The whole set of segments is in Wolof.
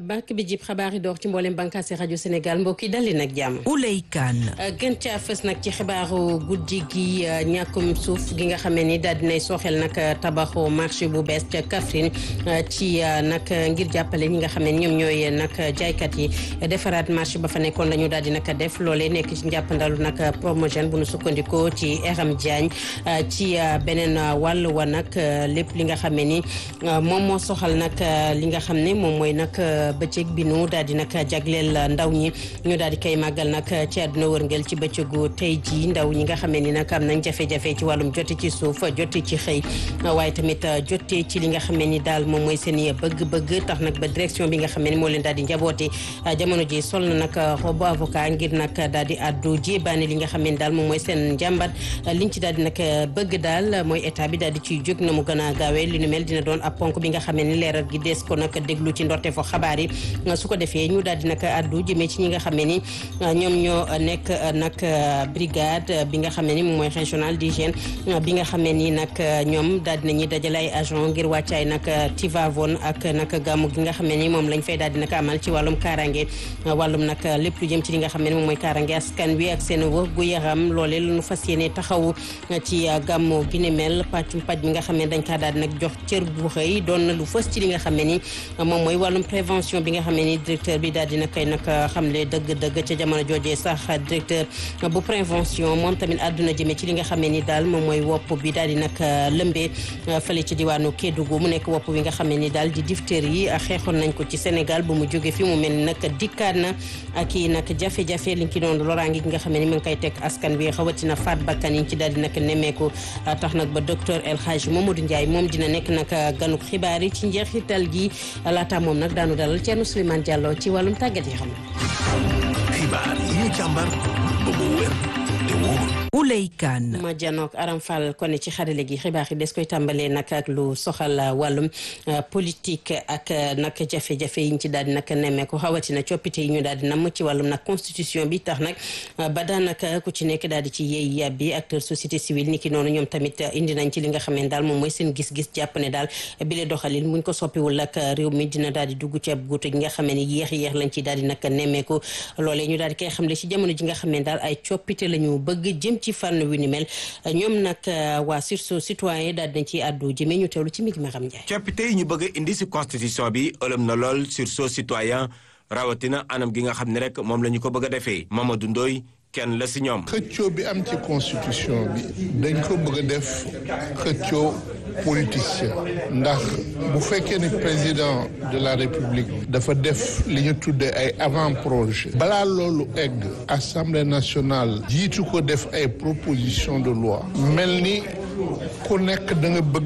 banque bi jib xabaar yi door ci mboolem bànqaasi rajo Sénégal mbokk yi dal leen ak jàmm. Ouley Kane. gën caa fës nag ci xibaaru guddi gi ñàkkum suuf gi nga xamee ni daal dinay sooxel nag tabaxu marché bu bees ca Kaffrine ci nag ngir jàppale ñi nga xam ne ñoom ñooy nag jaaykat yi defaraat marché ba fa nekkoon la ñu daal di nag def loolee nekk ci njàppandalu nag promogène bu nu sukkandikoo ci Eram Diagne ci beneen wàll wa nag lépp li nga xam ne ni moom moo soxal nag li nga xam ne moom mooy nag bëccëg bi nu daal di nag jagleel ndaw ñi ñu daal di koy màggal nag ci àdduna wërngël ci bëccëgu tey ji ndaw ñi nga xam ne ni nag am nañ jafe-jafe ci wàllum jote ci suuf jote ci xëy waaye tamit jote ci li nga xam ne ni daal moom mooy seen bëgg-bëgg tax nag ba direction bi nga xam ne ni moo leen daal di njaboote jamono ji sol na nag robu avocat ngir nag daal di addu jébaane li nga xam ne ni daal moom mooy seen njàmbat liñ ci daal di nag bëgg daal mooy état bi daal di ciy jóg na mu gën a gaawee li nu mel dina doon ab ponk bi nga xam ne ni leeral gi des ko nag déglu ci ndorte fo xabaar yi su ko defee ñu daal di nag addu jëmee ci ñi nga xam ne ni ñoom ñoo nekk nag brigade bi nga xam ne ni moom mooy régional d'hygiène bi nga xam ne ni nag ñoom daal di nañuy dajale ay agent ngir wàccaay nag Tivavone ak nag gàmmu gi nga xam ne ni moom lañ fay daal di nag amal ci wàllum kaaraange wàllum nag lépp lu jëm ci li nga xam ne ni moom mooy kaaraange askan wi ak seen wër gu yaram loole la ñu fas yéene taxawu ci gàmmu gi ni mel pàccum pàcc mi nga xam ne dañ kaa daal di nag jox cër bu xëy doon na lu fës ci li nga xam ne ni moom mooy wàllum prévention bi nga xam ne ni directeur bi daal dina koy nag xamle dëgg-dëgg ca jamono joojee sax directeur bu prévention moom tamit àdduna jëmee ci li nga xam ne ni daal moom mooy wopp bi daal di nag lëmbee fële ci diwaanu Kédougou mu nekk wopp bi nga xam ne ni daal di diphtérie yi xeexoon nañ ko ci Sénégal bu mu jóge fi mu mel ni nag dikkaat na ak i nag jafe-jafe liñ ci doon loraange gi nga xam ne ni mu ngi koy teg askan wi xawatina faat bakkan yi ci daal di nag nemmeeku tax nag ba docteur El Hadj Mamadou Ndiaye moom dina nekk nag ganuk xibaar yi ci njeexital gi laata moom nag daanu dalal Thierno Souleymane Diallo ci wàllum tàggat yi xam xibaar yi ñu càmbar ba mu wér te wóor Ouley Kane. ma janook Aram Fall kon ci xarale gi xibaar yi des koy tàmbalee nag ak lu soxal wàllum politique ak nag jafe-jafe yi ñu ci daal di nag nemmeeku xawatina coppite yi ñu daal di namm ci wàllum nag constitution bi tax nag ba daanaka ku ci nekk daal di ci yeey yàbbi acteur société civile ni ki noonu ñoom tamit indi nañ ci li nga xam ne daal moom mooy seen gis-gis jàpp ne daal bile doxalin muñ ko soppiwul ak réew mi dina daal di dugg ci ab guutu gi nga xam ne yéex yéex lañ ci daal di nag nemmeeku loolee ñu daal di koy xamle ci jamono ji nga xam ne daal ay coppite la ñu bëgg jëm ci fànn wi ni mel ñoom nag waa sursaut citoyen daal dinañ ci àddu jëmee ñu teewlu ci mi gi ma xam Ndiaye. coppite yi ñu bëgg indi si constitution bi ëlëm na lool sursaut citoyen rawatina anam gi nga xam ne rek moom la ñu ko bëgg a defee Mamadou Ndoye kenn la si ñoom. xëccoo bi am ci constitution bi dañ ko bëgg a def xëccoo politicien ndax bu fekkee ni président de la république dafa def li ñu tuddee ay avant projet balaa loolu egg assemblée nationale jiitu ko def ay proposition de loi mel ni ku nekk da nga bëgg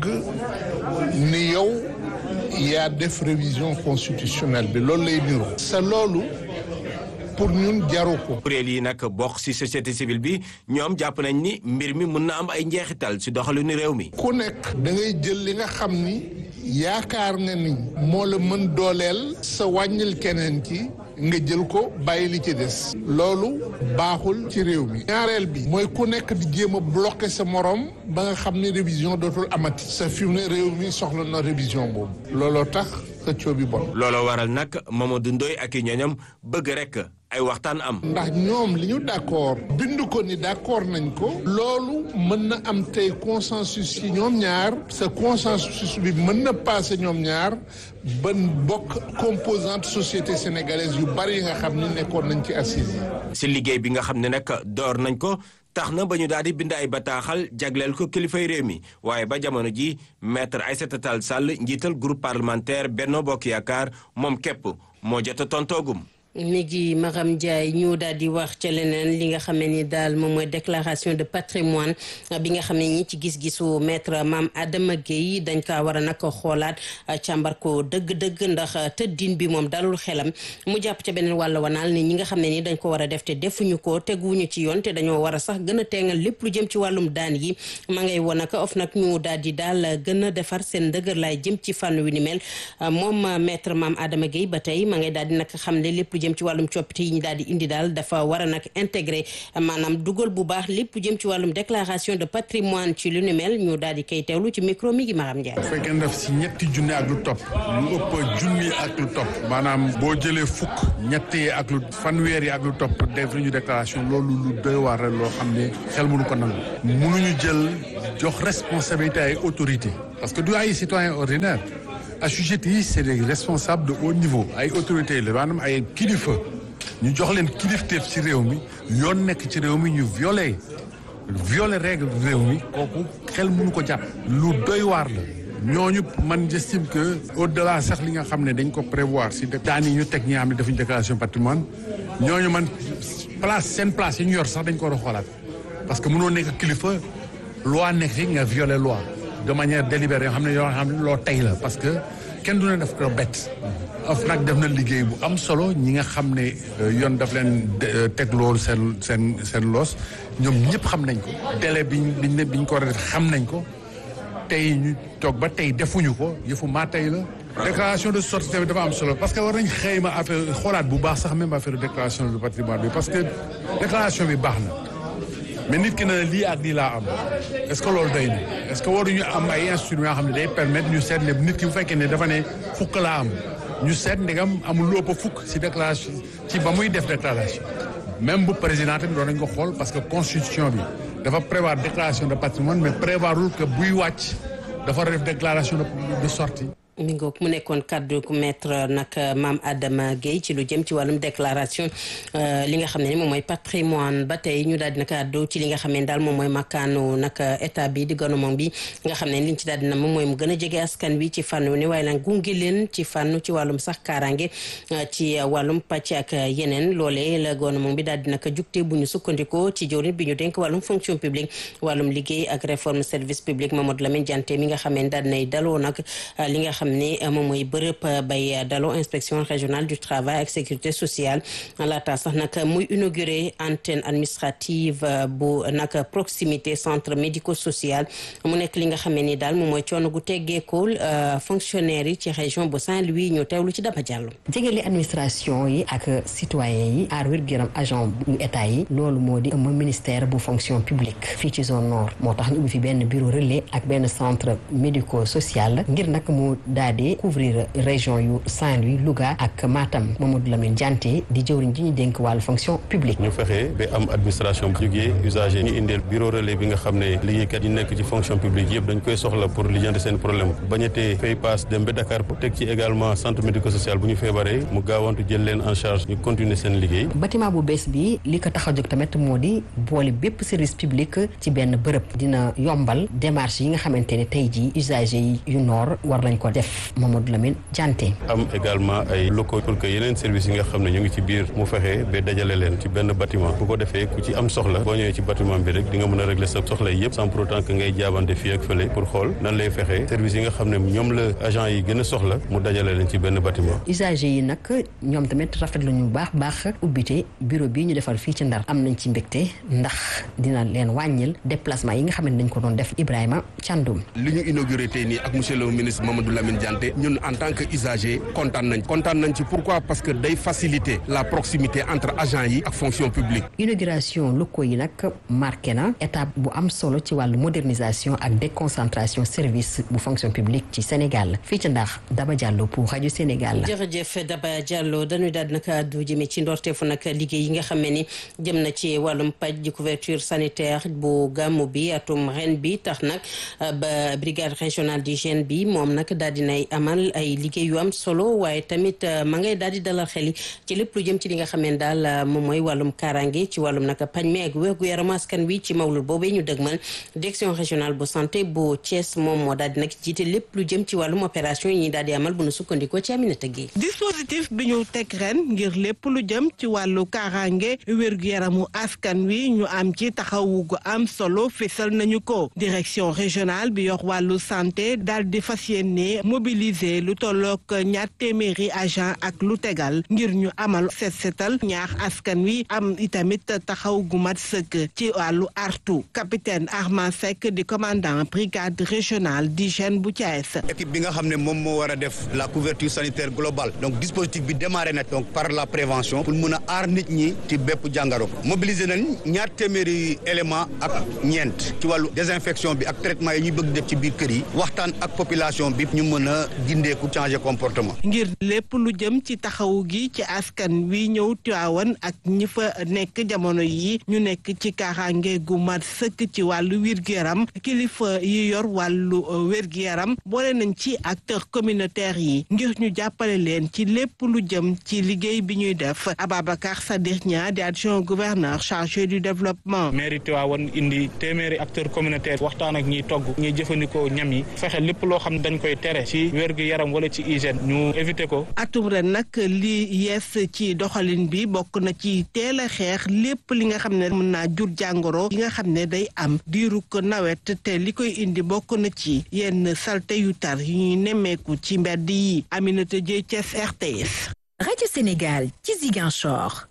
ni yow yaa def révision constitutionnelle bi loolu lay niro sa loolu pour ñun jaru ko. kuréel yi nag bokk ci société civile bi ñoom jàpp nañ ni mbir mi mun na am ay njeexital ci doxalinu réew mi. ku nekk da ngay jël li nga xam ni yaakaar nga ni moo la mën dooleel sa wàññil keneen ki nga jël ko bàyyi li ci des. loolu baaxul ci réew mi. ñaareel bi mooy ku nekk di jéem a bloqué sa morom ba nga xam ni révision dootul amati. sa fi mu ne réew mi soxla na révision boobu. looloo tax xëccoo bi bon. looloo waral nag Mamadou Ndoye ak i ñooñam bëgg rek. ay waxtaan am. ndax ñoom li ñu d'accord bind ko ni d'accord nañ ko. loolu mën na am tey consensus ci ñoom ñaar. sa consensus bi mën na passé ñoom ñaar ba bokk composante société sénégalaise yu bari yi nga xam ni nekkoon nañ ci assise yi. si liggéey bi nga xam ne nag door nañ ko. tax na ba ñu daal di bind ay bataaxal jagleel ko kilifay réew mi waaye ba jamono ji maître Aïssata Tall Sall njiital groupe parlementaire Benno Bokk Yaakaar moom képp moo jot a tontoogum. mi ngi Maram Ndiaye ñu daal di wax ca leneen li nga xam ne ni daal moom mooy déclaration de patrimoine bi nga xam ne ñi ci gis-gisu maître Mame Adama Guèye dañ kaa war a nag xoolaat càmbar ko dëgg-dëgg ndax tëddin bi moom dalul xelam mu jàpp ca beneen wàll wanaal ni ñi nga xam ne ni dañ ko war a def te defuñu ko teguñu ci yoon te dañoo war a sax gën a teengal lépp lu jëm ci wàllum daan yi ma ngay woon nag of nag ñu daal di daal gën a defar seen ndëgër laay jëm ci fànn wi ni mel moom maître Mame Adama Guèye ba tey ma ngay daal di nag xam ne lépp lu jëm ci wàllum coppite yi ñu daal di indi daal dafa war a nag intégré maanaam dugal bu baax lépp lu jëm ci wàllum déclaration de patrimoine ci lu ni mel ñu daal di koy teewlu ci micro mi gi Maram Ndiaye. bu fekkee ne def si ñetti junni ak lu topp lu ëpp junni ak lu topp maanaam boo jëlee fukk ñetti ak lu fanweer yi ak lu topp def ñu déclaration loolu lu doy waar rek loo xam ne xel mënu ko nangu mënuñu jël jox responsabilité ay autorité parce que du ay citoyen ordinaire assujettis yi c'est des responsables de haut niveau ay autorités la maanaam ay kilifa ñu jox leen kilifteef ci réew mi yoon nekk ci réew mi ñu violé violé règle réew mi kooku xel mënu ko jàpp lu doy waar la ñooñu man j'estime que au delà sax li nga xam ne dañ ko prévoir si daan yi ñu teg ñi nga xam ne defuñu déclaration patrimoine ñooñu man place seen place yi ñu yor sax dañ ko war a xoolaat parce que mënoo nekk kilifa loi nekk fi nga violé loi de manière délibérée yoo xam ne yoo xam ne loo tey la parce que kenn du ne daf ko bett of nag def na liggéey bu am solo ñi nga xam ne yoon daf leen teg loolu seen seen seen loos ñoom ñëpp xam nañ ko délai biñ biñ ne biñ ko war a def xam nañ ko tey ñu toog ba tey defuñu ko yëfu maa tey la déclaration de sortie tamit dafa am solo parce que war nañ xëyma affaire xoolaat bu baax sax même affaire déclaration de patrimoine bi parce que déclaration bi baax na mais nit ki na lii ak lii laa am est-ce que loolu doy na est-ce que waruñu am ay instruments yoo xam ne day permettre ñu seet ne nit ki bu fekkee ne dafa ne fukk laa am ñu seet ndegam amul lu ëpp fukk ci déclaration ci ba muy def déclaration même bu président tamit doon nañ ko xool parce que constitution bi dafa prévoir déclaration de patrimoine mais prévoirul que buy wàcc dafa def déclaration de sortie mi ngoog mu nekkoon kaddu ku maître nag maam Adama Guèye ci lu jëm ci wàllum déclaration li nga xam ne ni moom mooy patrimoine ba tey ñu daal di nag addu ci li nga xam ne daal moom mooy makkaanu nag état bi di gouvernement bi nga xam ne liñ ci daal di na moom mooy mu gën a jege askan wi ci fànn ni waaye nag gunge leen ci fànn ci wàllum sax kaaraange ci wàllum pàcc ak yeneen loolee la gouvernement bi daal di nag jugte bu ñu sukkandikoo ci jawriñ bi ñu dénk wàllum fonction publique wàllum liggéey ak réforme service public Mamadou Lamine Dianté mi nga xam ne daal dinay daloo nag li nga xam ni moom mooy bërëb bay daloo inspection régionale du travail ak sécurité sociale laata sax nag muy inauguré antenne administrative bu nag proximité centre médico social mu nekk li nga xam ni daal moom mooy coono gu teggeekul fonctionnaire yi ci région bu Saint-Louis ñu teewlu ci Daba Diallo. jegeli administration yi ak citoyen yi aar wér-gu-yaram agent yu état yi loolu moo di ëmb ministère bu fonction publique fii ci zone nord moo tax ñu ubbi fi benn bureau relais ak benn centre médico social ngir nag mu daal di couvrir région yu Saint-Louis Louga ak Matam Mamadou Lamine Dianté di jëwriñ ji ñu dénk wàllu fonction publique. ñu fexe ba am administration bu jógee usager ñu indeel bureau relais bi nga xam ne liggéeykat yi nekk ci fonction publique yëpp dañ koy soxla pour lijjanti seen problème bañatee fay paas dem ba Dakar pour teg ci également centre médico social bu ñu feebaree mu gaawantu jël leen en charge ñu continuer seen liggéey. bâtiment bu bees bi li ko tax a jóg tamit moo di boole bépp service public ci benn bërëb dina yombal démarche yi nga xamante ne tey jii usager yi yu noor war nañ ko def Mamadou Lamine Dianté. am également ay locaux pour que yeneen services yi nga xam ne ñu ngi ci biir mu fexe ba dajale leen ci benn bâtiment bu ko defee ku ci am soxla boo ñëwee ci bâtiment bi rek di nga mën a régler sa soxla yëpp sans pour autant que ngay jaabante fii ak fële pour xool nan lay fexe services yi nga xam ne ñoom la agent yi gën a soxla mu dajale leen ci benn bâtiment usagers yi nag ñoom tamit rafetlu ñu baax baax ubbite bureau bii ñu defal fii ci Ndar am nañ ci mbégte ndax dina leen wàññil déplacement yi nga xam ne dañ ko doon def Ibrahima Thiandoum li ñu inauguré tey nii ak monsieur le ministre Mamadou Lamine Dianté ñun en tant que usager kontaan nañ kontaan nañ ci pourquoi parce que day faciliter la proximité entre agents yi ak fonction publique. inauguration locaux yi nag marqué na étape bu am solo ci wàllu modernisation ak déconcentration service bu fonction publique ci Sénégal fii ci ndax Daba Diallo pour rajo Sénégal. jërëjëf Daba Diallo dañuy daal nag àddu jëme ci ndorteefu nag liggéey yi nga xam ne ni jëm na ci wàllum paj di couverture sanitaire bu gàmmu bi atum ren bi tax nag ba brigade régionale d'hygiène bi moom nag daal dinay amal ay liggéey yu am solo waaye tamit ma ngay daal di dalal xel yi ci lépp lu jëm ci li nga xam ne daal moom mooy wàllum kaaraange ci wàllum nag pañ mi ak wérgu yaram askan wi ci mawlul boobee ñu dëgmal direction régionale bu santé bu Thiès moom moo daal di nag jiite lépp lu jëm ci wàllum opération yi ñuy daal di amal bu nu sukkandikoo ci Aminata Gueye dispositif bi ñu teg ren ngir lépp lu jëm ci wàllu kaaraange wérgu yaramu askan wi ñu am ci taxawu gu am solo fésal nañu ko direction régionale bi yor wàllu santé daal di fas yéene mobiliser lu tolloog ñaar téeméeri agent ak lu tegal ngir ñu amal set setal ñaax askan wi am itamit taxaw gu mat sëkk ci wàllu artu capitaine Armand Seck di commandant brigade régionale d'hygiène bu Thiès. équipe bi nga xam ne moom moo war a def la couverture sanitaire globale donc dispositif bi démarré na donc par la prévention pour mun a aar nit ñi ci bépp jàngaro mobiliser nañ ñaar téeméeri élément ak ñeent ci wàllu désinfection bi ak traitement yi ñuy bëgg def ci biir kër yi waxtaan ak population bi ñu mën a gindeeku changer comportement. ngir lépp lu jëm ci taxawu gi ci askan wi ñëw Tiwaawan ak ñi fa nekk jamono yi ñu nekk ci kaaraange gu mat sëkk ci wàllu wér-gu-yaram kilifa yi yor wàllu wér-gu-yaram boole nañ ci acteurs communautaires yi ngir ñu jàppale leen ci lépp lu jëm ci liggéey bi ñuy def Ababacar Sadikh Nia di adjoint gouverneur chargé du développement. mairie Tivaouane indi téeméeri acteurs communautaires waxtaan ak ñiy togg ñiy jëfandikoo ñam yi fexe lépp loo xam ne dañ koy tere ci wér-gu-yaram wala ci hygiène ñu éviter ko. atum ren nag li yees ci doxalin bi bokk na ci teel a xeex lépp li nga xam ne mën naa jur jàngoro yi nga xam ne day am diiru ko nawet te li koy indi bokk na ci yenn salte yu tar yu ñuy nemmeeku ci mbedd yi Aminata Dieye Thiès RTS. rajo Sénégal ci Ziguinchor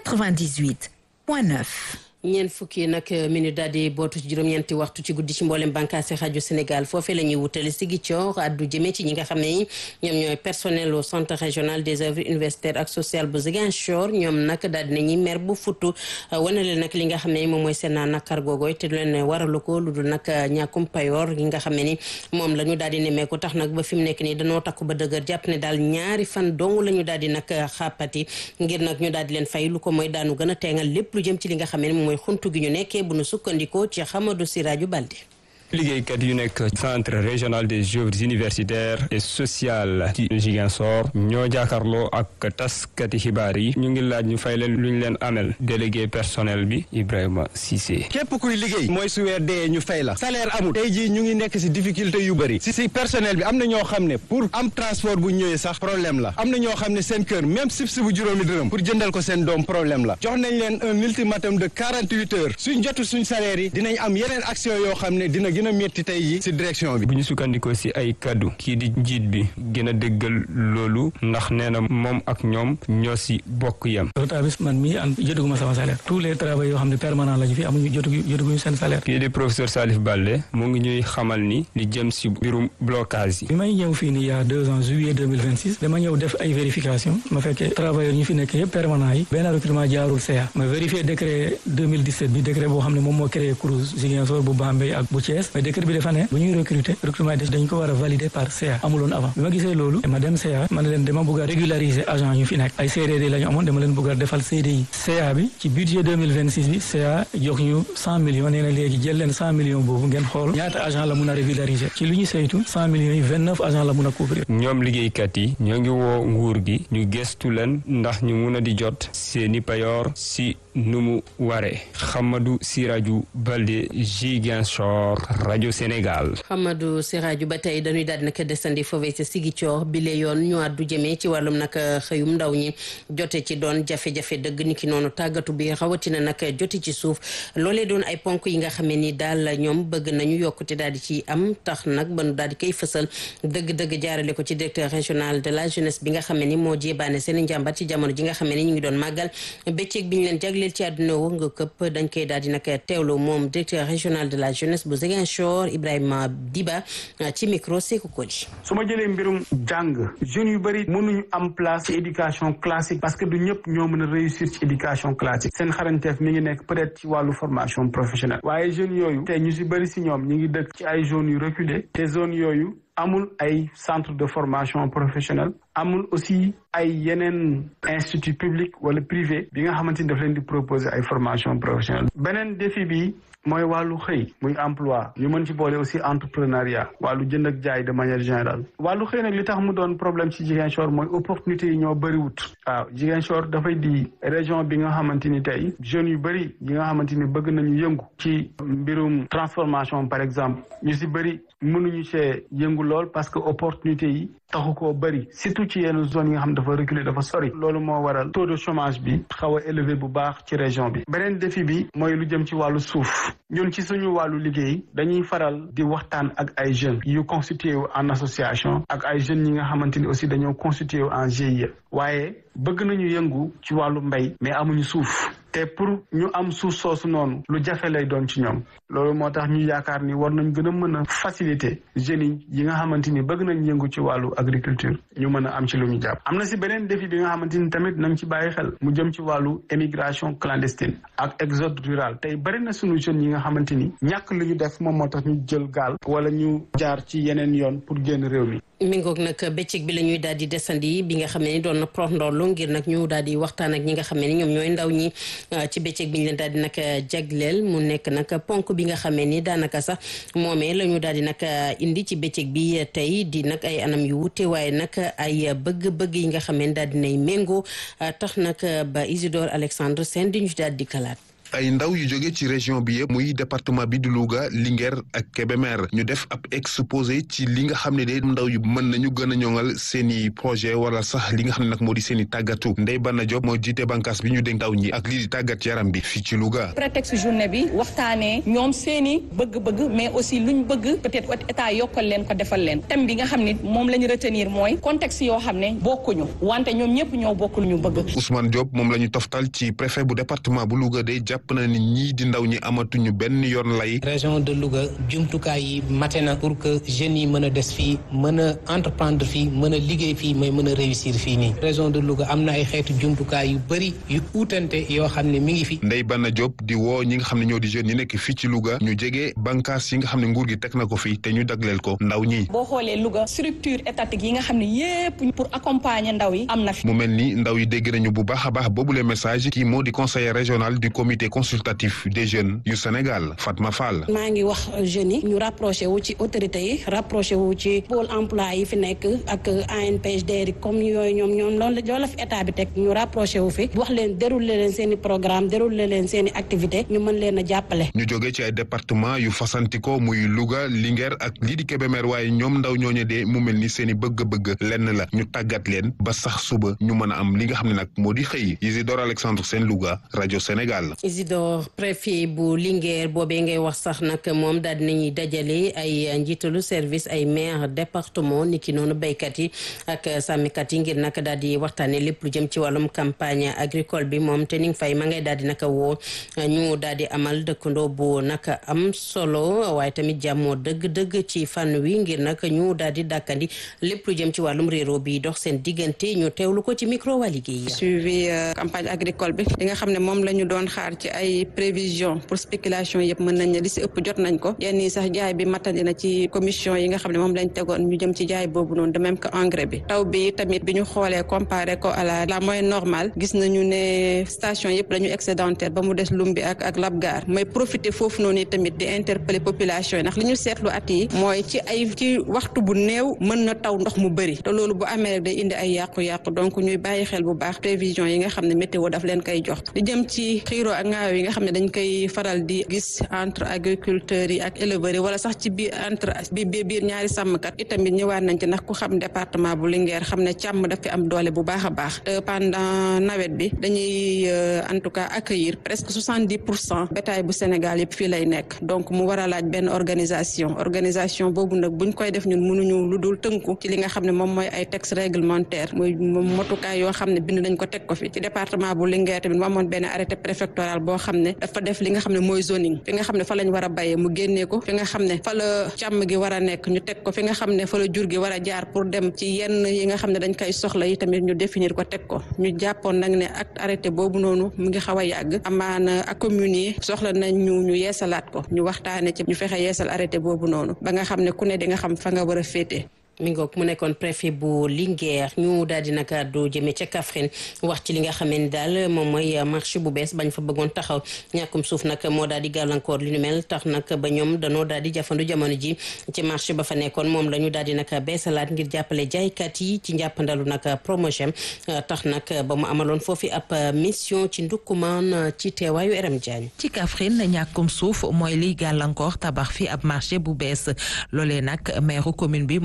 98 point 9. ñeent fukki nag minute daal di bootu ci juróom-ñeenti waxtu ci guddi ci mboolem bànqaasi rajo Sénégal foofee la ñuy wutale Ziguinchor addu jëmee ci ñi nga xam ne ñoom ñooy personnel au centre régional des œuvres universitaires ak sociales bu Ziguinchor ñoom nag daal di nañuy mer bu futtu wane leen nag li nga xam ne moom mooy seen nakar googooy te du leen waralu ko lu dul nag ñàkkum payoor gi nga xam ne ni moom la ñu daal di nemmeeku tax nag ba fi mu nekk nii dañoo takku ba dëgër jàpp ne daal ñaari fan dong la ñu daal di nag xàppati ngir nag ñu daal di leen fay lu ko mooy daanu gën a teengal lépp lu jëm ci li nga xam ne mooy xuntu gi ñu nekkee bu nu sukkandikoo ci Xamadou Siraju Balde liggéeykat yu nekk centre régional des œuvres universitaires et sociales ci Ziguinchor ñoo jàkkaarloo ak taskati xibaar yi ñu ngi laaj ñu fay leen lu ñu leen amel délégué personnel bi Ibrahima Cissé. képp kuy liggéey mooy su weer dee ñu fay la salaire amul tey jii ñu ngi nekk si difficulté yu bëri si si personnel bi am na ñoo xam ne pour am transport bu ñëwee sax problème la am na ñoo xam ne seen kër même sib si bu juróomi dërëm pour jëndal ko seen doom problème la jox nañ leen un ultimatum de quarante huit heures suñ jotu suñ salaire yi dinañ am yeneen action yoo xam ne dina gën a métti tey yi ci direction bi. bu ñu sukkandikoo ci ay kaddu kii di njiit bi gën a déggal loolu ndax nee na moom ak ñoom ñoo ci bokk yem. retard bi man mii an jotaguma sama salaire tous les travaux yoo xam ne permanent la ñu fi amuñu jotagu jotaguñu seen salaire. kii di professeur Salif Balde mu ngi ñuy xamal ni li jëm ci mbirum blocage yi. bi may ñëw fii nii y a deux ans juillet deux mille vingt six dama ñëw def ay vérification ma fekkee travailleurs ñu fi nekk yëpp permanent yi benn recrutement jaarul CA ma vérifié décret 2017 bi décret boo xam ne moom moo créé CROUS Ziguinchor bu Bambey ak bu Thiès mais décret bi dafa ne bu ñuy recruter recrutement yi dañ ko war a valider par CA amuloon avant bi ma gisee loolu ma dem CA ma ne leen dama bëgg a régulariser agent yu fi nekk ay CDD la ñu amoon dama leen bëgg a defal CDI CA bi ci budget 2026 bi CA jox ñu 100 millions nee na léegi jël leen 100 millions boobu ngeen xool ñaata agent la mun a régulariser ci lu ñu saytu 100 millions yi 29 agent la mun a couvrir ñoom liggéeykat yi ñoo ngi woo nguur gi ñu gestu leen ndax ñu mun a di jot seeni payoor si nu mu waree Xamadou Siraju Balde Ziguinchor rajo Sénégal. Xamadou Siraju ba tey dañuy daal di nag desandi foofee ca Ziguinchor bi le yoon ñu àddu jëmee ci wàllum nag xëyum ndaw ñi jote ci doon jafe-jafe dëgg ni ki noonu tàggatu bi rawatina nag joti ci suuf loolee doon ay ponk yi nga xamee ni daal ñoom bëgg nañu yokkute daal di ci am tax nag ba nu daal di koy fësal dëgg-dëgg jaarale ko ci directeur régional de la jeunesse bi nga xamee ni moo jébaane seen njàmbat ci jamono ji nga xamee ni ñu ngi doon màggal bëccëg bi ñu leen jagleel ci àdduna wo nga këpp dañ koy daal di nag teewlu moom directeur régional de la jeunesse bu Ziguinchor Ibrahima Diba ci micro Sékou Koli. su ma jëlee mbirum jàng jeunes yu bëri mënuñu am place ci éducation classique parce que du ñëpp ñoo mën a réussir ci éducation classique seen xarañteef mi ngi nekk peut-être ci wàllu formation professionnelle waaye jeunes yooyu te ñu si bëri si ñoom ñu ngi dëkk ci ay zones yu reculées te zones yooyu amul ay centre de formation professionnelle amul aussi ay yeneen institut public wala privé bi nga xamante ni daf leen di proposer ay formation professionnelle beneen défi bi mooy wàllu xëy muy emploi ñu mën ci boole aussi entrepreneuriat wàllu jënd ak jaay de manière générale wàllu xëy nag li tax mu doon problème ci Ziguinchor mooy opportunité yi ñoo bëriwut waaw Ziguinchor dafay di région bi nga xamante ni tey jeunes yu bëri yi nga xamante ni bëgg nañu yëngu ci mbirum transformation par exemple ñu si bëri mënuñu see yëngu lool parce que opportunité yi taxu koo bëri surtout surtout ci yenn zone yi nga xam dafa reculer dafa sori loolu moo waral taux de chômage bi xaw a élevé bu baax ci région bi beneen défi bi mooy lu jëm ci wàllu suuf ñun ci suñu wàllu liggéey dañuy faral di waxtaan ak ay jeunes yu constitué wu en association ak ay jeunes yi nga xamante ni aussi dañoo constitué wu en GIE waaye bëgg nañu yëngu ci wàllu mbay mais amuñu suuf te pour ñu am suuf soosu noonu lu jafe lay doon ci ñoom loolu moo tax ñu yaakaar ni war nañ gën a mën a faciliter jeunes yi nga xamante ni bëgg nañ yëngu ci wàllu agriculture ñu mën a am ci lu ñu jàpp am na si beneen défi bi nga xamante ni tamit nañ ci bàyyi xel mu jëm ci wàllu émigration clandestine ak exode rural tey bëri na suñu jeunes yi nga xamante ni ñàkk lu ñu def moom moo tax ñu jël gaal wala ñu jaar ci yeneen yoon pour génn réew mi mi ngoog nag bëccëg bi la ñuy daal di desandi bi nga xam ne ni doon na prox ndoolu ngir nag ñu daal di waxtaan ak ñi nga xam ne ni ñoom ñooy ndaw ñi ci bëccëg bi ñu leen daal di nag jagleel mu nekk nag ponk bi nga xamee ni daanaka sax moomee la ñu daal di nag indi ci bëccëg bi tey di nag ay anam yu wute waaye nag ay bëgg-bëgg yi nga xamee ni daal di nay méngoo tax nag ba Isidore Alexandre Sène di ñu daal di kalaat. ay ndaw yu jóge ci région bi yëpp muy département bi di Louga Linguère ak Kébémer ñu def ab exposé ci li nga xam ne de ndaw yu mën nañu gën a ñoŋal seen i projet wala sax li nga xam ne nag moo di seen i tàggatu Ndeye Bana Diop moo jiite bànqaas bi ñu dénk ndaw ñi ak lii di tàggat yaram bi fii ci Louga. prétexte journée bi waxtaanee ñoom seen i bëgg-bëgg mais aussi luñ bëgg peut-être état yokkal leen ko defal leen thème bi nga xam ne moom la ñu retenir mooy contexte yoo xam ne bokkuñu wante ñoom ñëpp ñoo bokk lu ñu bëgg. Ousmane Diop moom la ñu toftal ci préfet bu département bu Louga de jàpp na ni ñii di ndaw ñi amatuñu benn yoon lay. région de Louga jumtukaay yi mate na pour que jeunes yi mën a des fii mën a entreprendre fii mën a liggéey fii mais mën a réussir fii nii région de Louga am na ay xeetu jumtukaay yu bëri yu uutante yoo xam ne mi ngi fi. Ndeye Bana Diop di woo ñi nga xam ne ñoo di jeunes yi nekk fii ci Louga ñu jege bànqaas yi nga xam ne nguur gi teg na ko fii te ñu dagleel ko ndaw ñi. boo xoolee Louga structure étatique yi nga xam ne yépp pour accompagner ndaw yi am na fi. mu mel ni ndaw yi dégg nañu bu baax a baax boobule message kii moo di conseiller régional du comité consultatif des jeunes yu Sénégal Fatma Fall. maa ngi wax jeunes yi ñu rapproché wu ci autorités yi rapproché wu ci pôle emploi yi fi nekk ak ANPHD yi comme yooyu ñoom ñoom loolu la fi état bi teg ñu rapproché wu fi wax leen déroulé leen seen i programme déroulé leen seen i activité ñu mën leen a jàppale. ñu jógee ci ay département yu fasantikoo muy Louga Linguère ak lii di Kébémer waaye ñoom ndaw ñooñu de mu mel ni seen i bëgg-bëgg lenn la ñu tàggat leen ba sax suba ñu mën a am li nga xam ne nag moo di xëy Isidore Alexandre Sène Louga rajo Sénégal. Isidore préfet bu Linguère boobee ngay wax sax nag moom daal dinañuy dajale ay njiitalu service ay maire département ni ki noonu béykat yi ak sàmmkat yi ngir nag daal di waxtaane lépp lu jëm ci wàllum campagne agricole bi moom te ni nga fay ma ngay daal di naka woo ñu daal di amal dëkkandoo bu naka am solo waaye tamit jàmmoo dëgg-dëgg ci fànn wi ngir nag ñu daal di dàkkandi lépp lu jëm ci wàllum réero bi dox seen diggante ñu teewlu ko ci micro waa liggéey suivi campagne agricole bi li nga xam ne moom la ñu doon xaar ci ay prévision pour spéculation yëpp mën nañ ne li si ëpp jot nañ ko yenn yi sax jaay bi matandi na ci commission yi nga xam ne moom lañ tegoon ñu jëm ci jaay boobu noonu de même que engrais bi taw bi tamit bi ñu xoolee comparé ko à la la moyenne normale gis nañu ne station yëpp la ñu excédentaire ba mu des Lumbi ak ak Labgar mooy profiter foofu noonu tamit di interpeller population yi ndax li ñu seetlu at yi mooy ci ay ci waxtu bu néew mën na taw ndox mu bëri te loolu bu amee rek day indi ay yàqu-yàqu donc ñuy bàyyi xel bu baax prévision yi nga xam ne météo daf leen koy jox li jëm ci xiiroo ak ngaayo yi nga xam ne dañ koy faral di gis entre agriculteurs yi ak éleveurs yi wala sax ci biir entre bi biir ñaari sàmmkat itamit ñëwaat nañ ci ndax ku xam département bu Linguère xam ne càmm daf fi am doole bu baax a baax pendant nawet bi dañuy en tout cas accueillir presque soixante dix pour cent bétail bu Sénégal yëpp fii lay nekk donc mu war a laaj benn organisation organisation boobu nag buñ koy def ñun mënuñu lu dul tënku ci li nga xam ne moom mooy ay texte réglementaire muy motukaay yoo xam ne bind nañ ko teg ko fi ci département bu Linguère tamit mu amoon benn arrêté préfectoral boo xam ne dafa def li nga xam ne mooy zoning fi nga xam ne fa lañ war a bayee mu génnee ko fi nga xam ne fa la càmm gi war a nekk ñu teg ko fi nga xam ne fa la jur gi war a jaar pour dem ci yenn yi nga xam ne dañ koy soxla yi tamit ñu définir ko teg ko ñu jàppoon nag ne ak arrêté boobu noonu mu ngi xaw a yàgg amaana ak communes yi soxla nañ ñu ñu yeesalaat ko ñu waxtaane ci ñu fexe yeesal arrêté boobu noonu ba nga xam ne ku ne di nga xam fa nga war a féete mi ngoog mu nekkoon préfet bu Linguère ñu daal di nag àddu jëmee ca Kaffrine wax ci li nga xamee ni daal moom mooy marché bu bees bañ fa bëggoon taxaw ñàkkum suuf nag moo daal di gàllankoor li nu mel tax nag ba ñoom danoo daal di jafandu jamono ji ci marché ba fa nekkoon moom la ñu daal di nag beesalaat ngir jàppale jaaykat yi ci njàppandalu nag promotion tax nag ba mu amaloon foofu ab mission ci ndukkumaan ci teewaayu Eram Diagne. ci Kaffrine ñàkkum suuf mooy liy gàllankoor tabax fi ab marché bu bees loolee nag maire commune bi moo ko xam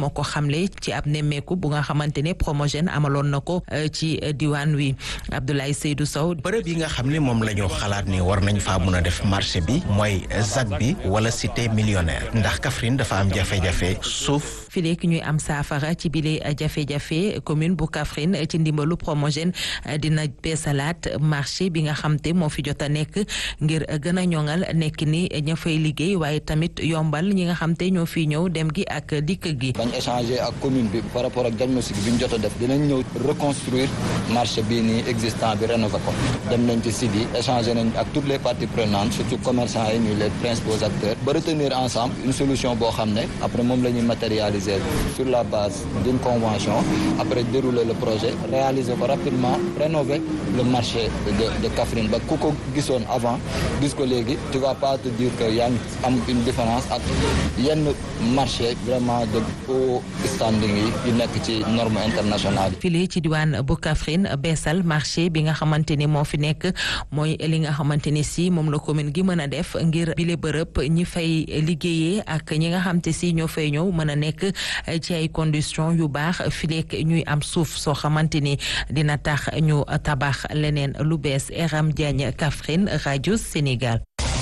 xamle ci ab nemmeeku bu nga xamante ne Promogène amaloon na ko ci diwaan wi Abdoulaye Seydou Sow. bërëb yi nga xam ne moom la ñu xalaat ni war nañ faa mun a def marché bi mooy ZAC bi wala cité millionnaire ndax Kaffrine dafa am jafe-jafe suuf. fi léegi ñuy am saafara ci bile jafe-jafe commune bu Kaffrine ci ndimbalu Promogène dina beesalaat marché bi nga xam te moo fi jot a nekk ngir gën a ñoŋal nekk ni ña fay liggéey waaye tamit yombal ñi nga xam te ñoo fi ñëw dem gi ak dikk gi. bañ échanger ak commune bi par rapport ak diagnostic bi ñu jot a def dinañ ñëw reconstruire marché bii nii existant bi rénover ko dem nañ ci site yi échanger nañ ak toutes les parties prenantes surtout commerçants yi ñuy les principaux acteurs ba retenir ensemble une solution boo xam ne après moom la ñuy matérialiser sur la base d'une convention après dérouler le projet réaliser ko rapidement rénover le marché de de Kaffrine ba ku ko gisoon avant gis ko léegi tu vas pas te dire que yaa ngi am une différence ak yenn marché vraiment de haut standing yi yu nekk ci norme internationale yi. file ci diwaan bu Kaffrine beesal marché bi nga xamante ni moo fi nekk mooy li nga xamante ni si moom la commune gi mën a def ngir bile bërëb ñi fay liggéeyee ak ñi nga xam te si ñoo fay ñëw mën a nekk ci ay conditions yu baax fileek ñuy am suuf soo xamante ni dina tax ñu tabax leneen lu bees Eram Diagne Kaffrine rajo Sénégal.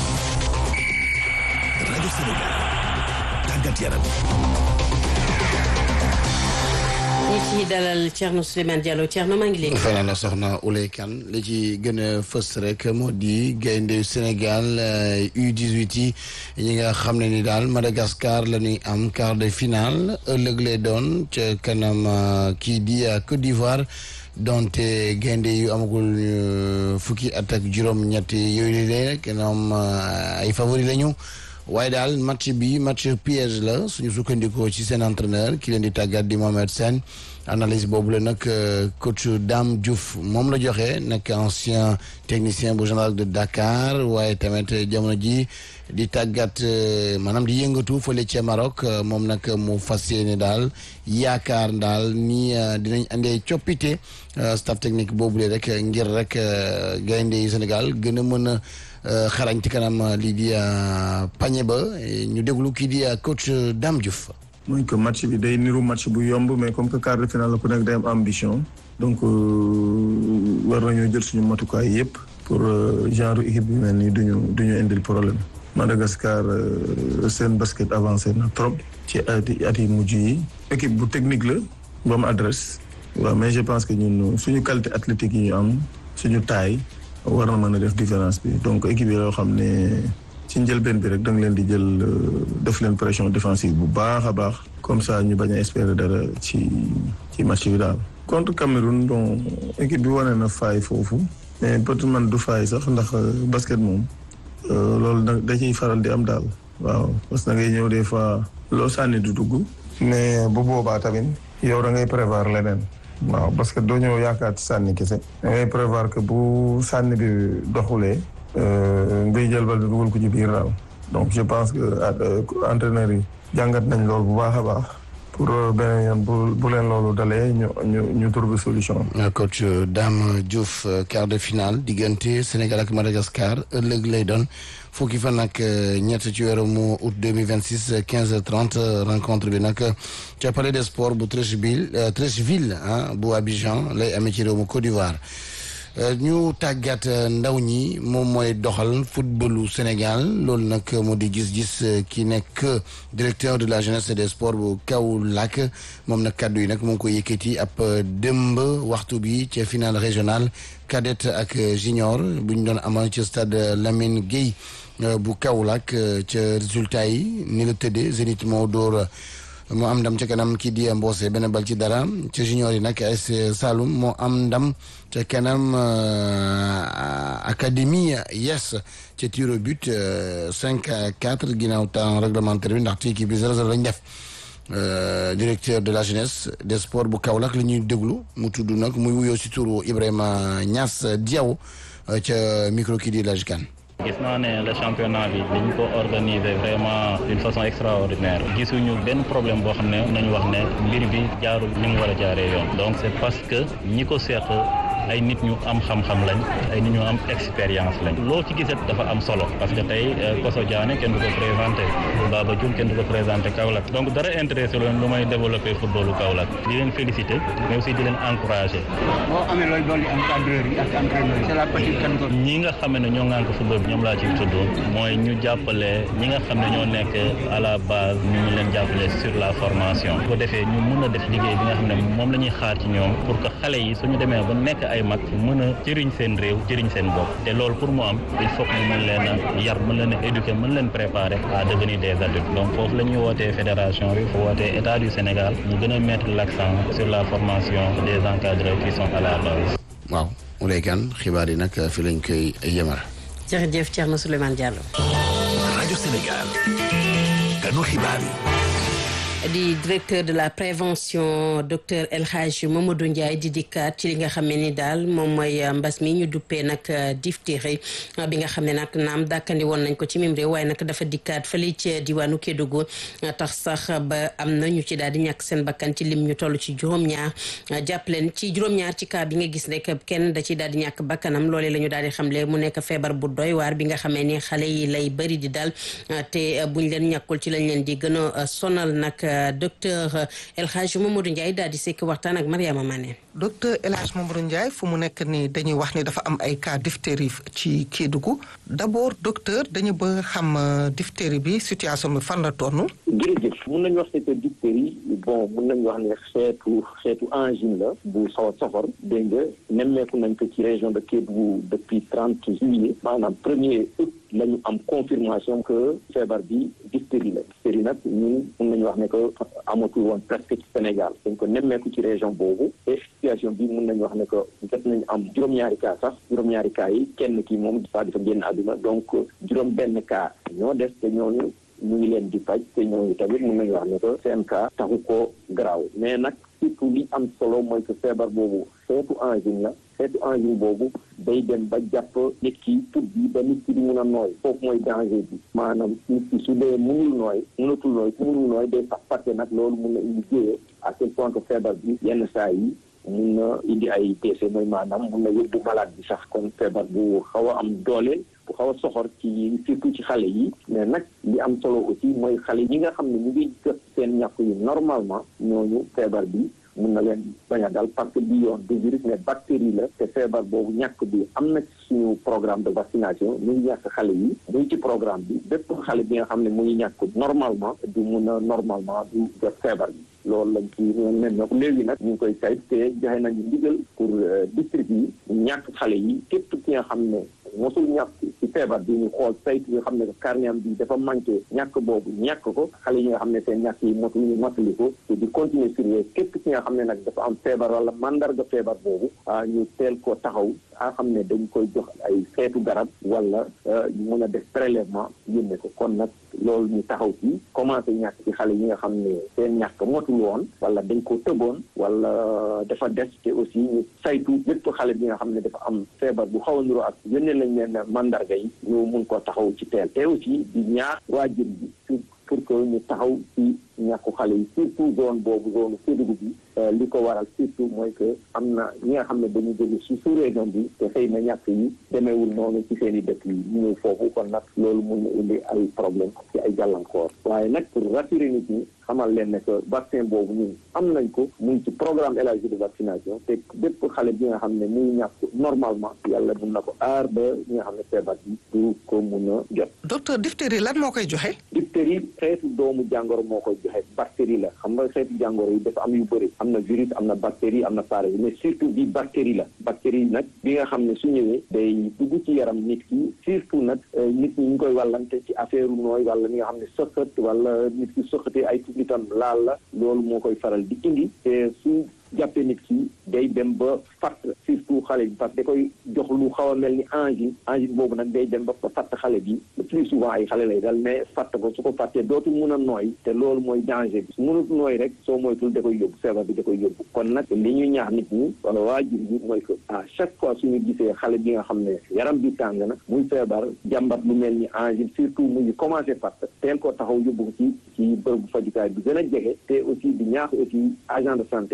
rajo Sénégal tàggat yaram. ñi ci dalal Thierno Souleymane Diallo Thierno maa ngi léegi. fay na la soxna Ouley Kane li ci gën a fës rek moo di gaynde Sénégal U18 yi ñi nga xam ne ni daal Madagascar la ñuy am quart de finale ëllëg lay doon ca kanam kii di Côte d'Ivoire. donte gaynde yu amagul fukki at ak juróom-ñett yooyu la rek ñoom ay favori lañu waaye daal match bi match piège la suñu sukkandikoo ci seen entraîneur ki leen di tàggat di Mohamed Sène analyse boobu la nag coach Dame Diouf moom la joxe nekk ancien technicien bu général de Dakar waaye tamit jamono ji di tàggat maanaam di yëngatu fële ca Maroc moom nag mu fas yéene daal yaakaar daal ni dinañ andee coppite staff technique boobule rek ngir rek gaynde yi Sénégal gën a mën a xarañ ci kanam lii di pañe ba ñu déglu kii di coach Dame Diouf. mooy que match bi day niru match bu yomb mais comme que quart de finale la ku nekk day am ambition donc war nañoo jël suñu matukaay yëpp pour genre équipe bi mel nii duñu duñu indil problème Madagascar seen basket avancé na trop ci ati at yi mujj yi équipe bu technique la bu am adresse waaw mais je pense que ñun suñu qualité athlétique yi ñu am suñu taille war na mën a def différence bi donc équipe yi loo xam ne ci njëlbeen bi rek da nga leen di jël def leen pression défensive bu baax a baax comme ça ñu bañ a espérer dara ci ci match bi daal. contre Cameroun donc équipe bi wane na faay foofu mais peut-être man du faay sax ndax basket moom loolu da da ciy faral di am daal waaw parce que da ngay ñëw des fois loo sànni du dugg. mais bu boobaa tamit yow da ngay prévoir leneen. waaw parce que doo ñëw yaakaar ci sànni kese. da ngay prévoir que bu sànni bi doxulee. ngay jël bal bi dugal ko ci biir daal donc je pense que entraîneurs yi jàngat nañ loolu bu baax a baax pour beneen yoon bu bu leen loolu dalee ñu ñu ñu trouver solution. coach Dame Diouf quart de finale diggante Sénégal ak Madagascar ëllëg lay doon fukki fan ak ñett ci weeru mu août deux mille vingt six quinze heures trente rencontre bi nag ca palais des sports bu Treichville Treichville ah bu Abidjan lay amee ci réew mu Côte d'Ivoire. ñu tàggat ndaw ñi moom mooy doxal footballu Sénégal loolu nag moo di gis-gis ki nekk directeur de la jeunesse et des sports bu Kaolack moom nag kàddu yi nag moo ngi ko yëkkati ab démb waxtu bi ca finale régional cadette ak junior bu ñu doon amal ci stade Lamine Gueye bu Kaolack ca résultat yi ni la tëddee Zénith moo dóor moo am ndam ca kanam kii di Mbossé benn bal ci dara ca junior yi nag AS Saloum moo am ndam ca kanam académie yes ca tir au but 5 à 4 ginnaaw temps réglementaire bi ndaxte équipe bi 0-0 lañ def directeur de la jeunesse des sports bu Kaolack la ñuy déglu mu tudd nag muy wuyoo si turu Ibrahima Niass Diaw ca micro kii di Laj Kane gis naa ne le championnat bi dañ ko organiser vraiment d'une façon extraordinaire gisuñu benn problème boo xam ne nañu wax ne mbir bi jaarul ni mu war a jaaree yoon donc c'est parce que ñi ko seq ay nit ñu am xam-xam lañ ay nit ñu am expérience lañ loo ci gisat dafa am solo parce que tey Koso Diané kenn du ko présenté Baba Diouf kenn du ko présenté Kaolack donc dara intéressé leen lu may développé footballu Kaolack di leen félicité mais aussi di leen encouragé. boo amee looy dolli encadreur yi ak entraîneur yi c'est la petite catégorie. ñi nga xam ne ñoo ŋànk football bi ñoom laa ci tudd mooy ñu jàppale ñi nga xam ne ñoo nekk à la base ñu ngi leen jàppale sur la formation bu ko defee ñu mën a def liggéey bi nga xam ne moom la ñuy xaar ci ñoom pour que xale yi suñu demee ba nekk ay mag mën a jëriñ seen réew jëriñ seen bopp te loolu pour mu am il faut que ñu mën leen a yar mën leen a éduquer mën leen préparer à devenir des adultes donc foofu la ñuy wootee fédération bi fu wootee état du Sénégal ñu gën a mettre l'accent sur la formation des encadreurs qui sont à la base. waaw Ouleye Kane xibaar yi nag fi lañ koy yemal. jërëjëf Thierno Souleymane Diallo. rajo Sénégal. ganu xibaar yi. di directeur de la prévention docteur El Hadj Mamadou Ndiaye di dikkaat ci li nga xam ne ni daal moom mooy mbas mi ñu duppee nag diphtérie bi nga xam ne nag naam dàkkandi woon nañ ko ci mim réew waaye nag dafa dikkaat fële ci diwaanu Kédougou tax sax ba am na ñu ci daal di ñàkk seen bakkan ci lim ñu toll ci juróom-ñaar jàpp leen ci juróom-ñaar ci cas bi nga gis rek kenn da ciy daal di ñàkk bakkanam loolee la ñu daal di xamle mu nekk feebar bu doy waar bi nga xamee ni xale yi lay bëri di dal te buñ leen ñàkkul ci lañ leen di gën a sonal nag. docteur El Hadj Mamadou Ndiaye daal di sekk waxtaan ak Mariama Mané. docteur El Hadj Mamadou Ndiaye fu mu nekk nii dañuy wax ni dafa am ay cas diphtérie ci Kédougou d'abord docteur dañu bëgg xam diphtérie bi situation bi fan la toll. jërëjëf mun nañu wax ne que diphtérie bon mun nañu wax ne xeetu xeetu angine la bu xaw a soxor dégg nga nemmeeku nañ ko ci région de Kédougou depuis trente juillet maanaam premier août la ñu am confirmation que feebar bi diphtérie la diphtérie nag ñun mun nañu wax ne que amatul woon presque ci Sénégal dañ ko nemmeeku ci région boobu et situation bi mun nañu wax ne que jot nañu am juróom-ñaari cas sax juróom-ñaari cas yi kenn ki moom dafa dafa génn àdduna donc juróom benn cas ñoo des te ñooñu ñu ngi leen di faj te ñooñu tamit mun nañu wax ne que seen cas taxu ko garaaw mais nag surtout li am solo mooy que feebar boobu xeetu angine la xeetu angine boobu day dem ba jàpp nit ki put bi ba nit ki di mun a nooy foofu mooy danger bi maanaam nit ki su dee munul nooy munatul nooy su munul nooy day sax fàtte nag loolu mun na indi jéyee à quel point que feebar bi yenn saa yi mun na indi ay décès mooy maanaam mun na yóbbu malade bi sax kon feebar bu xaw a am doole bu xaw a soxor ci surtout ci xale yi mais nag li am solo aussi mooy xale yi nga xam ne ñu ngi jot seen ñàkk yi normalement ñooñu feebar bi mun na leen bañ a dal parce que bi yoon du virus mais bactérie la te feebar boobu ñàkk bi am na ci suñu programme de vaccination ñu ngi ñàkk xale yi muy ci programme bi bépp xale bi nga xam ne mu ngi ñàkk normalement du mun a normalement du jot feebar bi loolu lañ ci nen na ko léegi nag ñu ngi koy sayt te joxe nañu ndigal pour district yi ñàkk xale yi képp ki nga xam ne mosul ñàkk ci feebar bi ñu xool saytu nga xam ne carnet bi dafa manqué ñàkk boobu ñàkk ko xale yi nga xam ne seen ñàkk yi motul ñu motali ko te di continuer surveiller képp ki nga xam ne nag dafa am feebar wala mandarga feebar boobu ah ñu teel ko taxaw a xam ne dañ koy jox ay xeetu garab wala ñu mën a def prélèvement yónnee ko kon nag loolu ñu taxaw ci commencé ñàkk ci xale yi nga xam ne seen ñàkk motul woon wala dañ ko tëboon wala dafa des te aussi ñu saytu lépp xale bi nga xam ne dafa am feebar bu xaw a niroo ak yónnee lañ leen mandarga yi ñu mun ko taxaw ci teel te aussi di ñaax waajur bi pour que ñu taxaw ci ñàkku xale yi surtout zone boobu zone Kédougou bi li ko waral surtout mooy que am na ñi nga xam ne dañu jóge ci sous région bi te xëy na ñàkk yi demeewul noonu ci seen i dëkk yi ñu ñëw foofu kon nag loolu mun na indi ay problème ci ay gàllankoor waaye nag pour rassurer nit ñi xamal leen ne que vaccin boobu ñun am nañ ko muy ci programme élargi de vaccination te bépp xale bi nga xam ne muy ñàkk normalement yàlla mun na ko aar ba ñi nga xam ne feebar bi du ko mun a jot. docteur diphtérie lan moo koy joxe. diphtérie xeetu doomu jàngoro moo koy joxe bactérie la xam nga xeetu jàngoro yi dafa am yu bëri am na virus am na bactérie am na parasite mais surtout bi bactérie la bactérie nag bi nga xam ne su ñëwee day dugg ci yaram nit ki surtout nag nit ñi ñu koy wàllante ci affaire nooy wala ñi nga xam ne sëqat wala nit ki sëqatee ay tubitam laal la loolu moo koy faral di indi te su jàppee nit ki day dem ba fatt surtout xale bi parce que da koy jox lu xaw a mel ni angine angine boobu nag day dem ba fatt xale bi le plus souvent ay xale lay dal mais fatt ko su ko fàttee dootul mun a nooy te loolu mooy danger bi su mënut nooy rek soo moytul da koy yóbbu feebar bi da koy yóbbu kon nag li ñuy ñaax nit ñi wala waajur bi mooy que à chaque fois suñu gisee xale bi nga xam ne yaram bi tàng na muy feebar jàmbat lu mel ni angine surtout mu ngi commencé fatt teel koo taxaw yóbbu ko ci ci bërëbu fajukaay bi gën a jege te aussi di ñaax aussi agent de santé yi loolu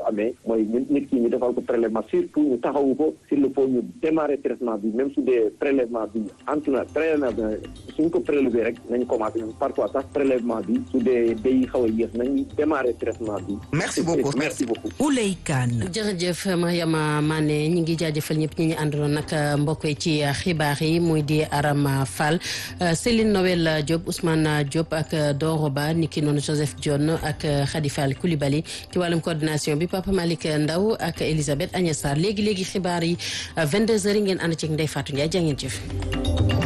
amee mooy nit ki ñu defal ko prélèvement surtout ñu taxawu ko s'il le faut ñu démarrer traitement bi même su dee prélèvement bi antu na prélèvement bi suñ ko prélever rek nañ commencé parfois sax prélèvement bi su dee day xaw a yéex nañ démarrer traitement bi merci beaucoup merci beaucoup Ouley Kane jërëjëf Mariama Mané ñi ngi jaajëfal ñëpp ñi ñu àndaloon nag mbokk yi ci xibaar yi muy di Arama Fall Céline Noël Diop Ousmane Diop ak Doro Ba niki noonu Joseph Dione ak Khady Fall Coulibaly ci wàllum coordination bi Papa Malick Ndaw ak Elisabeth Agnès Sarr léegi léegi xibaar yi 22h ngeen ànd ci Ndeye Fatou Ndiaye jaa ngeen jëf